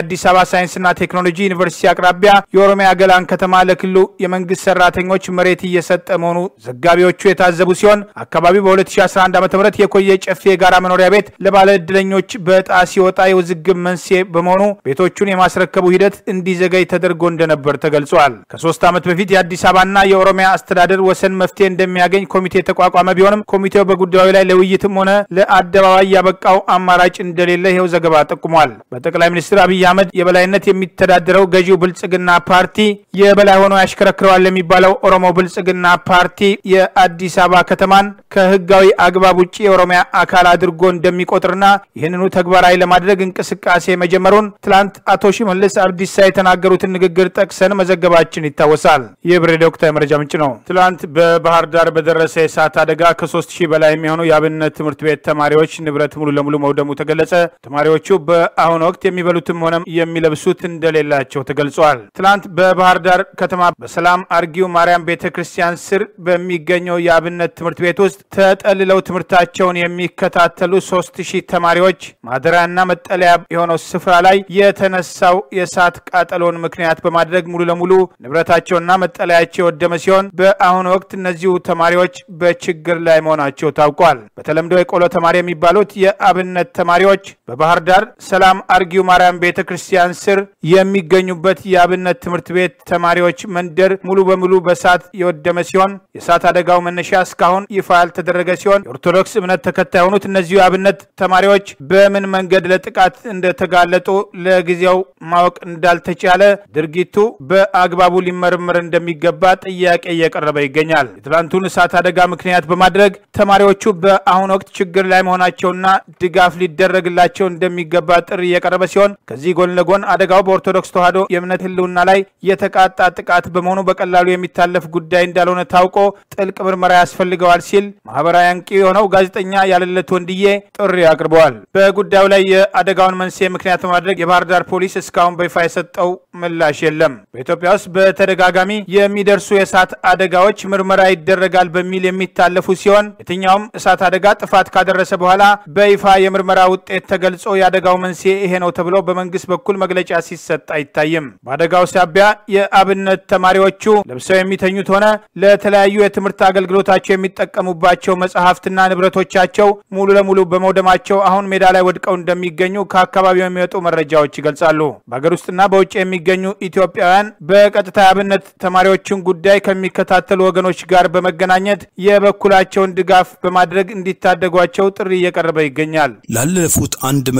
የአዲስ አበባ ሳይንስና ቴክኖሎጂ ዩኒቨርሲቲ አቅራቢያ የኦሮሚያ ገላን ከተማ ለክልሉ የመንግስት ሰራተኞች መሬት እየሰጠ መሆኑ ዘጋቢዎቹ የታዘቡ ሲሆን አካባቢው በ2011 ዓ ም የኮየ ጨፌ የጋራ መኖሪያ ቤት ለባለ ዕድለኞች በዕጣ ሲወጣ የውዝግብ መንስኤ በመሆኑ ቤቶቹን የማስረከቡ ሂደት እንዲዘገይ ተደርጎ እንደነበር ተገልጿል። ከሶስት ዓመት በፊት የአዲስ አበባና የኦሮሚያ አስተዳደር ወሰን መፍትሄ እንደሚያገኝ ኮሚቴ የተቋቋመ ቢሆንም ኮሚቴው በጉዳዩ ላይ ለውይይትም ሆነ ለአደባባይ ያበቃው አማራጭ እንደሌለ ይኸው ዘገባ ጠቁሟል። በጠቅላይ ሚኒስትር አብይ አህመድ የበላይነት የሚተዳደረው ገዢው ብልጽግና ፓርቲ የበላይ ሆኖ ያሽከረክረዋል የሚባለው ኦሮሞ ብልጽግና ፓርቲ የአዲስ አበባ ከተማን ከህጋዊ አግባብ ውጭ የኦሮሚያ አካል አድርጎ እንደሚቆጥርና ይህንኑ ተግባራዊ ለማድረግ እንቅስቃሴ መጀመሩን ትላንት አቶ ሽመልስ አብዲሳ የተናገሩትን ንግግር ጠቅሰን መዘገባችን ይታወሳል። ይህ ብሬ ወቅታዊ መረጃ ምንጭ ነው። ትላንት በባህር ዳር በደረሰ የእሳት አደጋ ከሶስት ሺህ በላይ የሚሆኑ የአብነት ትምህርት ቤት ተማሪዎች ንብረት ሙሉ ለሙሉ መውደሙ ተገለጸ። ተማሪዎቹ በአሁኑ ወቅት የሚበሉትም ሆነ የሚለብሱት እንደሌላቸው ተገልጿል። ትላንት በባህር ዳር ከተማ በሰላም አርጊው ማርያም ቤተ ክርስቲያን ስር በሚገኘው የአብነት ትምህርት ቤት ውስጥ ተጠልለው ትምህርታቸውን የሚከታተሉ ሶስት ሺህ ተማሪዎች ማደሪያና መጠለያ የሆነው ስፍራ ላይ የተነሳው የእሳት ቃጠሎን ምክንያት በማድረግ ሙሉ ለሙሉ ንብረታቸውና መጠለያቸው የወደመ ሲሆን በአሁኑ ወቅት እነዚሁ ተማሪዎች በችግር ላይ መሆናቸው ታውቋል። በተለምዶ የቆሎ ተማሪ የሚባሉት የአብነት ተማሪዎች በባህር ዳር ሰላም አርጊው ማርያም ቤተ ክርስቲያን ስር የሚገኙበት የአብነት ትምህርት ቤት ተማሪዎች መንደር ሙሉ በሙሉ በእሳት የወደመ ሲሆን የእሳት አደጋው መነሻ እስካሁን ይፋ ያልተደረገ ሲሆን የኦርቶዶክስ እምነት ተከታይ የሆኑት እነዚሁ የአብነት ተማሪዎች በምን መንገድ ለጥቃት እንደተጋለጡ ለጊዜው ማወቅ እንዳልተቻለ ድርጊቱ በአግባቡ ሊመረመር እንደሚገባ ጥያቄ እየቀረበ ይገኛል። የትላንቱን እሳት አደጋ ምክንያት በማድረግ ተማሪዎቹ በአሁኑ ወቅት ችግር ላይ መሆናቸውና ድጋፍ ሊደረግላቸው እንደሚገባ ጥሪ እየቀረበ ሲሆን ከዚህ ጎን ለጎን አደጋው በኦርቶዶክስ ተዋሕዶ የእምነት ሕልውና ላይ የተቃጣ ጥቃት በመሆኑ በቀላሉ የሚታለፍ ጉዳይ እንዳልሆነ ታውቆ ጥልቅ ምርመራ ያስፈልገዋል ሲል ማህበራዊ አንቂ የሆነው ጋዜጠኛ ያለለት ወንድዬ ጥሪ አቅርበዋል። በጉዳዩ ላይ የአደጋውን መንስኤ ምክንያት በማድረግ የባህር ዳር ፖሊስ እስካሁን በይፋ የሰጠው ምላሽ የለም። በኢትዮጵያ ውስጥ በተደጋጋሚ የሚደርሱ የእሳት አደጋዎች ምርመራ ይደረጋል በሚል የሚታለፉ ሲሆን የትኛውም እሳት አደጋ ጥፋት ካደረሰ በኋላ በይፋ የምርመራ ውጤት ተገልጾ የአደጋው መንስኤ ይሄ ነው ተብሎ በመንግስት በኩል መግለጫ ሲሰጥ አይታይም። በአደጋው ሳቢያ የአብነት ተማሪዎቹ ለብሰው የሚተኙት ሆነ ለተለያዩ የትምህርት አገልግሎታቸው የሚጠቀሙባቸው መጽሐፍትና ንብረቶቻቸው ሙሉ ለሙሉ በመውደማቸው አሁን ሜዳ ላይ ወድቀው እንደሚገኙ ከአካባቢው የሚወጡ መረጃዎች ይገልጻሉ። በሀገር ውስጥና በውጭ የሚገኙ ኢትዮጵያውያን በቀጥታ የአብነት ተማሪዎችን ጉዳይ ከሚከታተሉ ወገኖች ጋር በመገናኘት የበኩላቸውን ድጋፍ በማድረግ እንዲታደጓቸው ጥሪ እየቀረበ ይገኛል። ላለፉት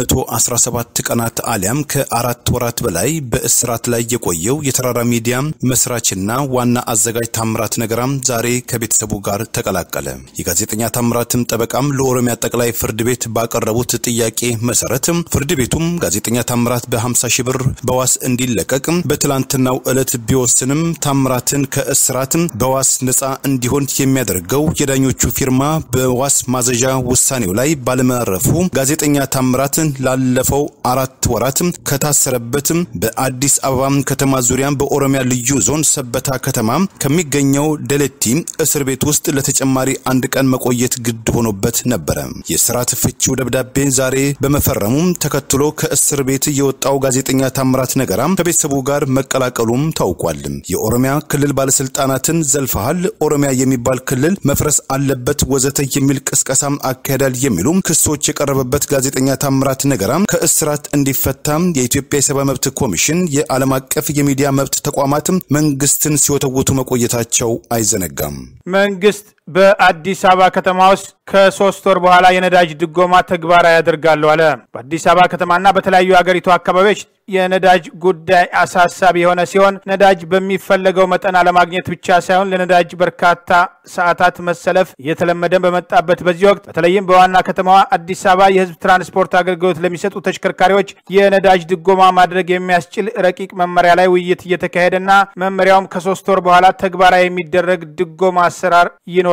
117 ቀናት አሊያም ከአራት ወራት በላይ በእስራት ላይ የቆየው የተራራ ሚዲያ መስራችና ዋና አዘጋጅ ታምራት ነገራም ዛሬ ከቤተሰቡ ጋር ተቀላቀለ። የጋዜጠኛ ታምራትም ጠበቃም ለኦሮሚያ ጠቅላይ ፍርድ ቤት ባቀረቡት ጥያቄ መሰረት ፍርድ ቤቱም ጋዜጠኛ ታምራት በ50 ሺህ ብር በዋስ እንዲለቀቅ በትላንትናው ዕለት ቢወስንም ታምራትን ከእስራት በዋስ ነፃ እንዲሆን የሚያደርገው የዳኞቹ ፊርማ በዋስ ማዘዣ ውሳኔው ላይ ባለማረፉ ጋዜጠኛ ታምራት ላለፈው አራት ወራት ከታሰረበትም በአዲስ አበባ ከተማ ዙሪያ በኦሮሚያ ልዩ ዞን ሰበታ ከተማ ከሚገኘው ደለቲ እስር ቤት ውስጥ ለተጨማሪ አንድ ቀን መቆየት ግድ ሆኖበት ነበረ። የስርዓት ፍቺው ደብዳቤ ዛሬ በመፈረሙ ተከትሎ ከእስር ቤት የወጣው ጋዜጠኛ ታምራት ነገራ ከቤተሰቡ ጋር መቀላቀሉም ታውቋል። የኦሮሚያ ክልል ባለስልጣናትን ዘልፈሃል፣ ኦሮሚያ የሚባል ክልል መፍረስ አለበት ወዘተ የሚል ቅስቀሳም አካሄዳል የሚሉ ክሶች የቀረበበት ጋዜጠኛ ታምራት ነገራ ከእስራት እንዲፈታ የኢትዮጵያ የሰብአዊ መብት ኮሚሽን የዓለም አቀፍ የሚዲያ መብት ተቋማት መንግስትን ሲወተውቱ መቆየታቸው አይዘነጋም። መንግስት በአዲስ አበባ ከተማ ውስጥ ከሶስት ወር በኋላ የነዳጅ ድጎማ ተግባራዊ ያደርጋሉ አለ። በአዲስ አበባ ከተማና በተለያዩ የአገሪቱ አካባቢዎች የነዳጅ ጉዳይ አሳሳቢ የሆነ ሲሆን ነዳጅ በሚፈለገው መጠን አለማግኘት ብቻ ሳይሆን ለነዳጅ በርካታ ሰዓታት መሰለፍ እየተለመደ በመጣበት በዚህ ወቅት በተለይም በዋና ከተማዋ አዲስ አበባ የህዝብ ትራንስፖርት አገልግሎት ለሚሰጡ ተሽከርካሪዎች የነዳጅ ድጎማ ማድረግ የሚያስችል ረቂቅ መመሪያ ላይ ውይይት እየተካሄደና መመሪያውም ከሶስት ወር በኋላ ተግባራዊ የሚደረግ ድጎማ አሰራር ይኖራል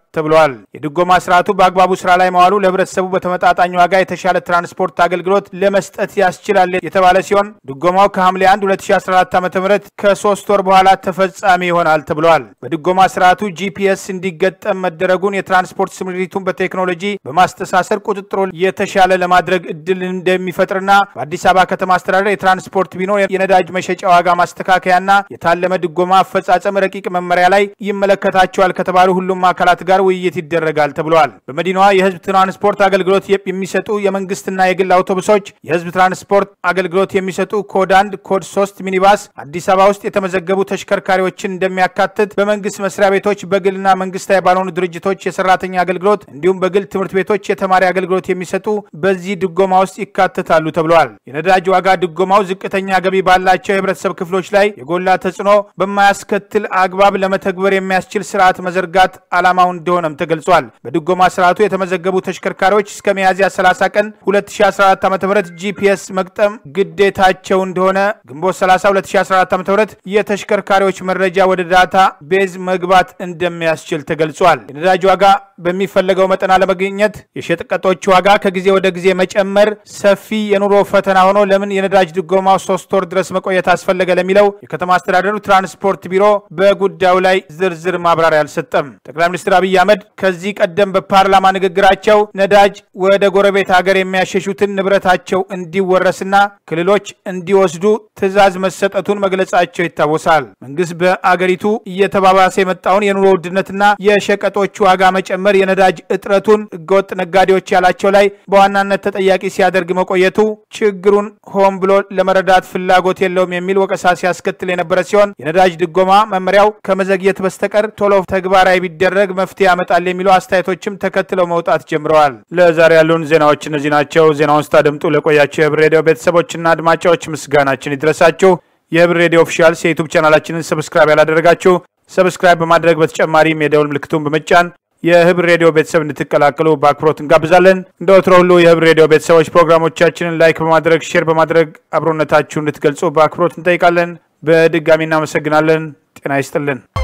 ተብሏል። የድጎማ ስርዓቱ በአግባቡ ስራ ላይ መዋሉ ለህብረተሰቡ በተመጣጣኝ ዋጋ የተሻለ ትራንስፖርት አገልግሎት ለመስጠት ያስችላል የተባለ ሲሆን ድጎማው ከሐምሌ 1 2014 ዓ ም ከሶስት ወር በኋላ ተፈጻሚ ይሆናል ተብሏል። በድጎማ ስርዓቱ ጂፒኤስ እንዲገጠም መደረጉን የትራንስፖርት ስምሪቱን በቴክኖሎጂ በማስተሳሰር ቁጥጥሮ የተሻለ ለማድረግ እድል እንደሚፈጥርና በአዲስ አበባ ከተማ አስተዳደር የትራንስፖርት ቢሮ የነዳጅ መሸጫ ዋጋ ማስተካከያና የታለመ ድጎማ አፈጻጸም ረቂቅ መመሪያ ላይ ይመለከታቸዋል ከተባሉ ሁሉም አካላት ጋር ውይይት ይደረጋል ተብሏል። በመዲናዋ የህዝብ ትራንስፖርት አገልግሎት የሚሰጡ የመንግስትና የግል አውቶቡሶች፣ የህዝብ ትራንስፖርት አገልግሎት የሚሰጡ ኮድ አንድ፣ ኮድ ሶስት ሚኒባስ አዲስ አበባ ውስጥ የተመዘገቡ ተሽከርካሪዎችን እንደሚያካትት በመንግስት መስሪያ ቤቶች፣ በግልና መንግስታዊ ባልሆኑ ድርጅቶች የሰራተኛ አገልግሎት እንዲሁም በግል ትምህርት ቤቶች የተማሪ አገልግሎት የሚሰጡ በዚህ ድጎማ ውስጥ ይካተታሉ ተብሏል። የነዳጅ ዋጋ ድጎማው ዝቅተኛ ገቢ ባላቸው የህብረተሰብ ክፍሎች ላይ የጎላ ተጽዕኖ በማያስከትል አግባብ ለመተግበር የሚያስችል ስርዓት መዘርጋት ዓላማው እንደሆነም ተገልጿል። በድጎማ ስርዓቱ የተመዘገቡ ተሽከርካሪዎች እስከ ሚያዝያ 30 ቀን 2014 ዓ ም ጂፒኤስ መግጠም ግዴታቸው እንደሆነ ግንቦት 30 2014 ዓ ም የተሽከርካሪዎች መረጃ ወደ ዳታ ቤዝ መግባት እንደሚያስችል ተገልጿል። የነዳጅ ዋጋ በሚፈለገው መጠን አለመገኘት፣ የሸቀጦች ዋጋ ከጊዜ ወደ ጊዜ መጨመር ሰፊ የኑሮ ፈተና ሆኖ ለምን የነዳጅ ድጎማው ሶስት ወር ድረስ መቆየት አስፈለገ ለሚለው የከተማ አስተዳደሩ ትራንስፖርት ቢሮ በጉዳዩ ላይ ዝርዝር ማብራሪያ አልሰጠም። ጠቅላይ ሚኒስትር አብይ አህመድ ከዚህ ቀደም በፓርላማ ንግግራቸው ነዳጅ ወደ ጎረቤት ሀገር የሚያሸሹትን ንብረታቸው እንዲወረስና ክልሎች እንዲወስዱ ትዕዛዝ መሰጠቱን መግለጻቸው ይታወሳል። መንግስት በአገሪቱ እየተባባሰ የመጣውን የኑሮ ውድነትና የሸቀጦች ዋጋ መጨመር የነዳጅ እጥረቱን ህገወጥ ነጋዴዎች ያላቸው ላይ በዋናነት ተጠያቂ ሲያደርግ መቆየቱ ችግሩን ሆን ብሎ ለመረዳት ፍላጎት የለውም የሚል ወቀሳ ሲያስከትል የነበረ ሲሆን የነዳጅ ድጎማ መመሪያው ከመዘግየት በስተቀር ቶሎ ተግባራዊ ቢደረግ መፍትሄ ያመጣል የሚሉ አስተያየቶችም ተከትለው መውጣት ጀምረዋል። ለዛሬ ያሉን ዜናዎች እነዚህ ናቸው። ዜናውን ስታደምጡ ለቆያቸው የህብር ሬዲዮ ቤተሰቦችና አድማጫዎች ምስጋናችን ይድረሳችሁ። የህብር ሬዲዮ ኦፊሻልስ የዩቱብ ቻናላችንን ሰብስክራይብ ያላደረጋችሁ ሰብስክራይብ በማድረግ በተጨማሪም የደውል ምልክቱን በመጫን የህብር ሬዲዮ ቤተሰብ እንድትቀላቀሉ በአክብሮት እንጋብዛለን። እንደ ወትሮ ሁሉ የህብር ሬዲዮ ቤተሰቦች ፕሮግራሞቻችንን ላይክ በማድረግ ሼር በማድረግ አብሮነታችሁ እንድትገልጹ በአክብሮት እንጠይቃለን። በድጋሚ እናመሰግናለን። ጤና ይስጥልን።